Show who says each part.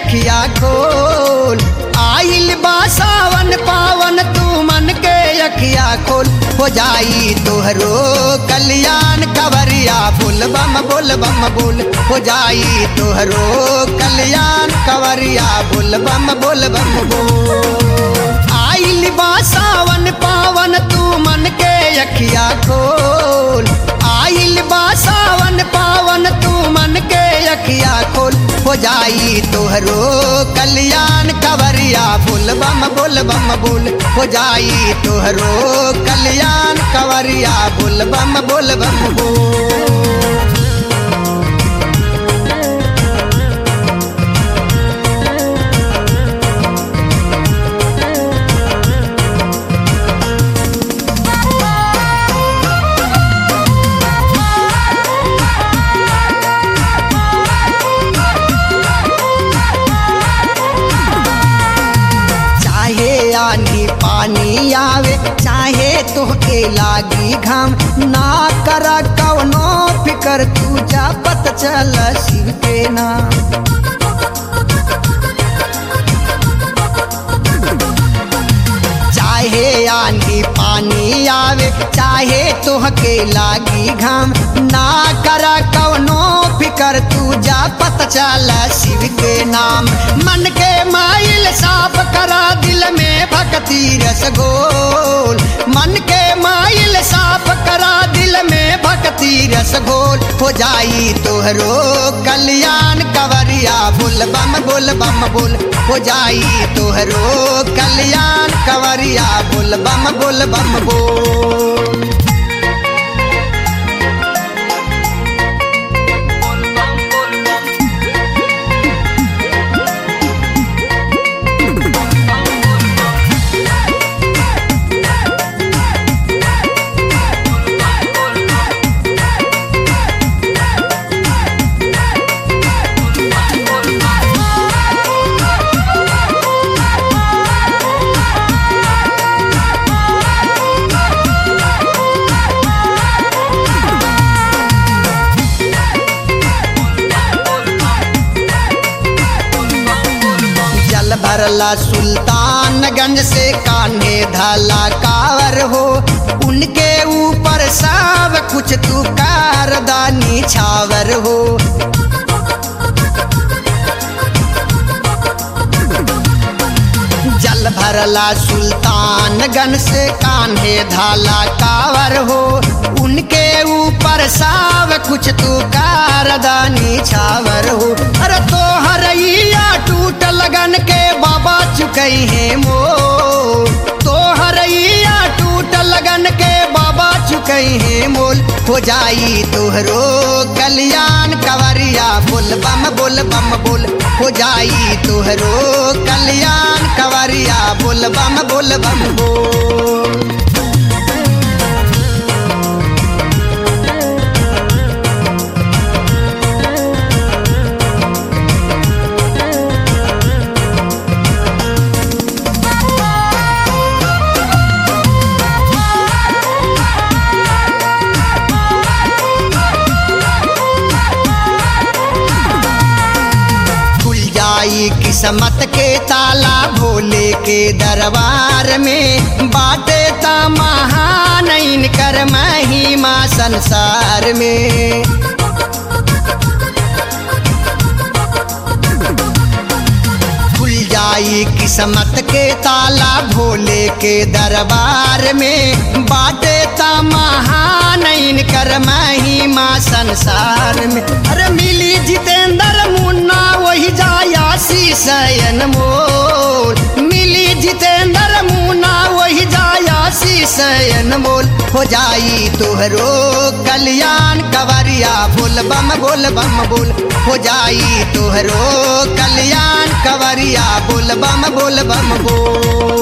Speaker 1: अखिया खोल आइल बा सावन पावन तू मन के अखिया खोल हो जाई तोहरो कल्याण कवरिया बोल बम बोल बम बोल हो जाई तोहरो कल्याण कवरिया बोल बम बोल बम बोल आइल बा सावन पावन तू मन के अखिया खोल आइल बा सावन पावन तू मन के अखिया खोल हो जाई तोहरो कल्याण कवरिया बोल बम बोल बम बोल हो जाई तोहरो कल्याण कवरिया बोल बम बोल बम बोल चाहे आनी पानी आवे चाहे तोहके लागी घाम ना करा कवनो फिकर तू जा पत चल शिव के नाम चाहे आंधी पानी आवे चाहे तोहके लागी घाम ना करा कवनो फिकर तू जा पत चल शिव के नाम मन के माइल साफ करा दिल में भक्ति रस घोल मन के माइल साफ करा दिल में भक्ति रस घोल हो जाई तोहरो कल्याण कवरिया बोल बम बोल बम बोल हो जाई तोहरो कल्याण कवरिया बोल बम बोल बम बोल जल भरला सुल्तानगंज से कान्हे धाला कावर हो उनके ऊपर सब कुछ तू कारदानी छावर हो जल भरला सुल्तानगंज से कान्हे धाला कावर हो उनके ऊपर सब कुछ तू कारदानी छावर हो अरे तो हरैया टूट लगन के बाबा चुकई है मो तो हरैया टूट लगन के बाबा चुकई है मोल हो जाई तोहरो कल्याण कवरिया बोल बम बोल बम बोल हो जाई तोहरो कल्याण कवरिया बोल बम बोल बम बोल खुल जाई किस्मत के ताला भोले के दरबार में बाटे ता महान कर महिमा संसार में खुल जाई किस्मत के ताला भोले के दरबार में बाटे ता महान कर महिमा संसार में अरे मिली जितेंद्र मुन्ना वही जाया शयन मोल मिली जितेंद्र मुन्ना वही जाया शयन मोल हो जाई तोहरो कल्याण कवरिया बोल बम बोल बम बोल हो जाई तोहरो कल्याण कवरिया बोल बम बोल बम बोल